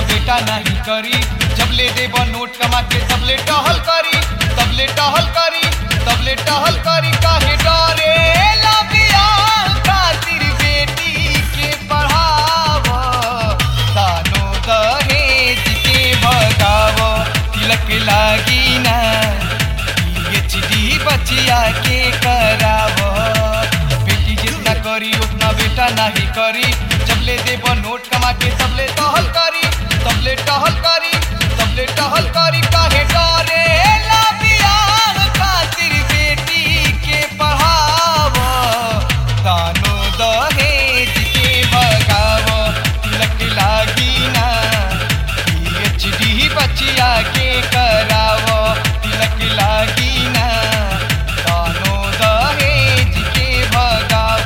बेटा नहीं करी जब ले देब नोट कमा के तब ले टहल करी तब ले टहल करी तब ले टहल करी काहे डरे ला बियाह खातिर बेटी के पढ़ाव दानो दहेज के भगाव तिलक लागी ना पीएचडी बचिया के कराव बेटी जितना करी उतना बेटा नहीं करी जब ले देब नोट कमा के तब ले टहल करी तब ले टहल करी तब ले टहल करी काहे डरे ला बियाह खातिर बेटी के पढ़ाव दानो दहेज के भगाव तिलक लागी ना पीएचडी बचिया के कराव तिलक लागी ना दानो दहेज के भगाव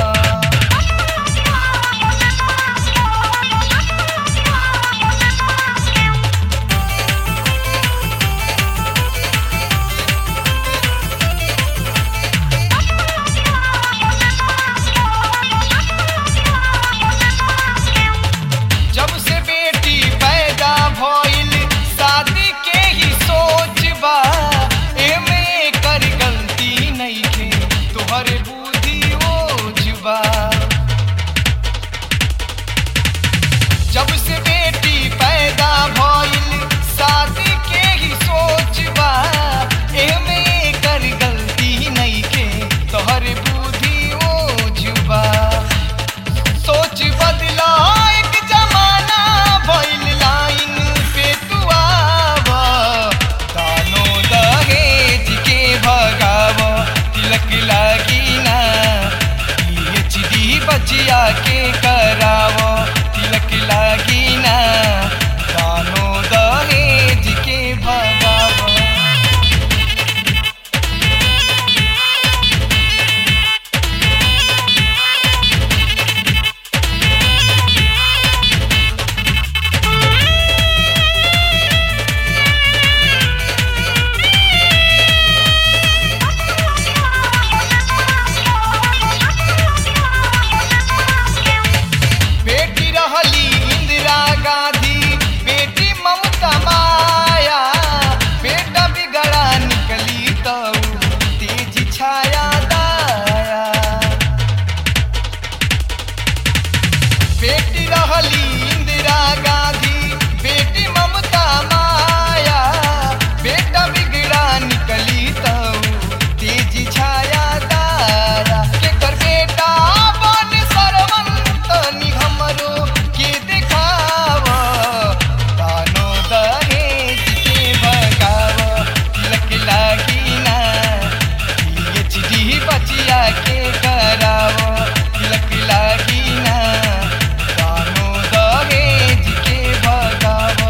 जब से बेटी पैदा भइल शादी के ही सोच बा एमे कर गलती नइखे तोहरे बुद्धि ओझ बा जब से बेटी पैदा भइल शादी के ही सोच बा एमे कर गलती नइखे तोहरे बुद्धि ओझ बा सोच बदला एक जमाना भइल लाइन पे तू आव दानो दहेज के भगाव तिलक लागी ना पीएचडी बचिया के कराव तिलक लागी ना दानो दहेज के भगाव बेटी रहली इंदिरा गांधी बेटी ममता माया बेटा बिगड़ा निकली तो तेज छाया दाया बेटी रहली इंदिरा गांधी बेटी ममता माया बेटा बिगड़ा निकली तो तेज छाया दाया केकर बेटा बन सरवंत नि हमरो के देखाव दानो दहेज के भगाव तिलक लागी ना पीएचडी बचिया के कराव तिलक लागी ना दानो दहेज के भगाव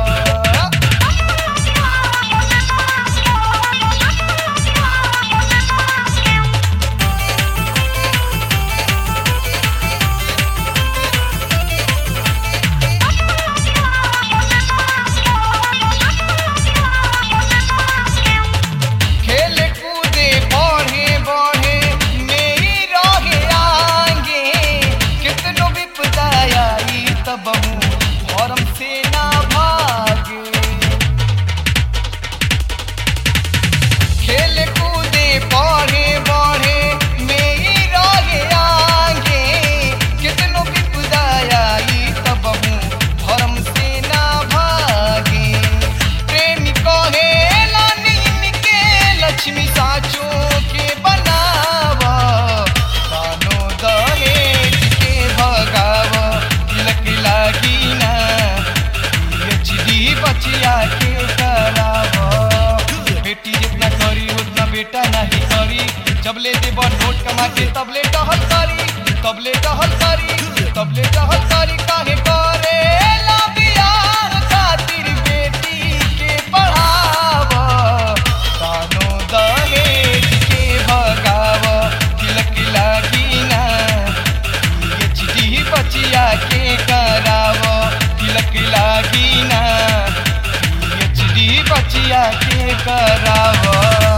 खेले कूदे बढ़े बढ़े मेरी रहे आगे कितनो विपदा आई तब फॉर्म से ना भागे खेले कूदे बढ़े बढ़े मेरी रहे आगे कितनो विपदा आई तब फॉर्म से ना भागे प्रेमी कहे लानी के लक्ष्मी साचो के बनावा दानो दहेज के भगाव तिलक लागी ना पीएचडी बचिया के कराव बेटी जितना करी उतना बेटा नहीं करी जब ले देब नोट कमा के तब ले टहल करी तब ले टहल करी तब ले टहल करी काहे करे ला बियाह खातिर बेटी के पढ़ाव दानो दहेज के भगाव तिलक लागी ना पीएचडी बचिया के कराव तिलक लागी ना पीएचडी बचिया के कराव